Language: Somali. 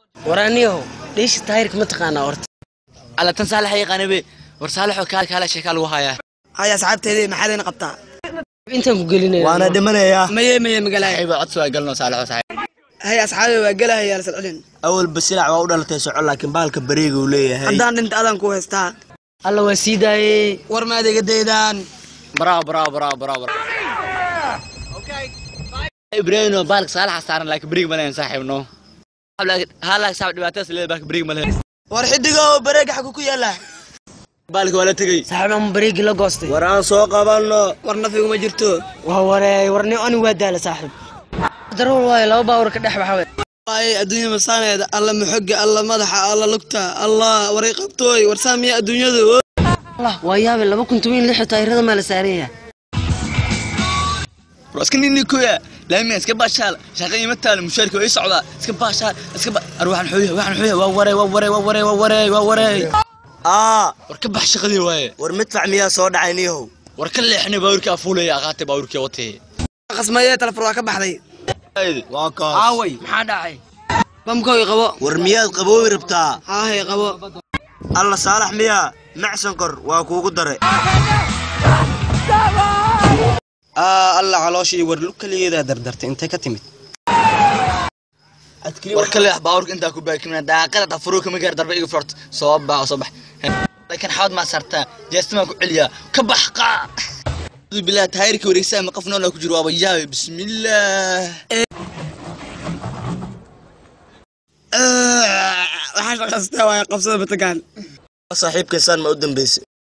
waraaniyahow dheesha taayirka ma taqaanaa horta alla tan saalax yaqaanabe war saalaxoo kaal kaala sheekaa lagu hayaa haya asxaabteedii maxaad ina qabtaa intaan ku gelinaya waana dhimanayaa maye maye magalaaya ayba codsi waa galno saalaxoo saxiib haya asxaabi waa gelahaya la salcelin awalba silac waa u dhalatay soco laakiin baalka bareega uu leeyahay haddaan dhinta adaan ku haystaa alla waa sii daayey war maad iga daydaan bravo bravo bravo bravo ibrahino baalka saalaxa saaran laakiin beriig malayn saaxiibno halaag saab dhibaatadaas leeda baalka beriig malayn war xidigo bareega xagu ku yaala baalka waa la tegey saaxiib ama bareegi la goostay war aan soo qabanno war nafiguma jirto waa wareey warni ani waa daala saaxiib darool waayo laba baawar ka dhex baxa wey waaye adduunya masaaneeda alla maxoga alla madaxa alla lugta allah waray qabtooy war saamiya adduunyadu allah waa yaabe laba kun toban iyo lix taayirada maa la saaran yahay war iska nini koya laamiga iska baashaal shaqa ima taalo mushaarka waa ii socdaa iska baashaal iska ba ar waxaan xooya waxaan xooya waa warey waa warey waa warey waa warey waa warey aa war ka bax shaqadii waaye war midfac miyaa soo dhacay niyahow war ka leexnay baawurkii afuulaya aqaatay baawurkii watee qasmaye talefur waa ka baxday waa kaas aaway maxaa dhacay bamkooy qabo war miyaad qaboobi rabtaa haahay qabo alla saalax miyaa macsan kor waa kuugu dare aa alla calooshii war lug keligeedaa dardartay intay ka timid war ka leex baawurka intaa ku baakimina daaqada dhafuruu kama gaar darba iga furta soo bax soo bax laakiin xawad maa sartaa jeestimaa ku celiyaa ka bax qaa bilah taayirka wareegsaa ma qof noolaa ku jiro waaba yaabe bismillaah waxaa shaqaystaa waaye qabsada batagaan saaxiibkaysaan ma u dambaysay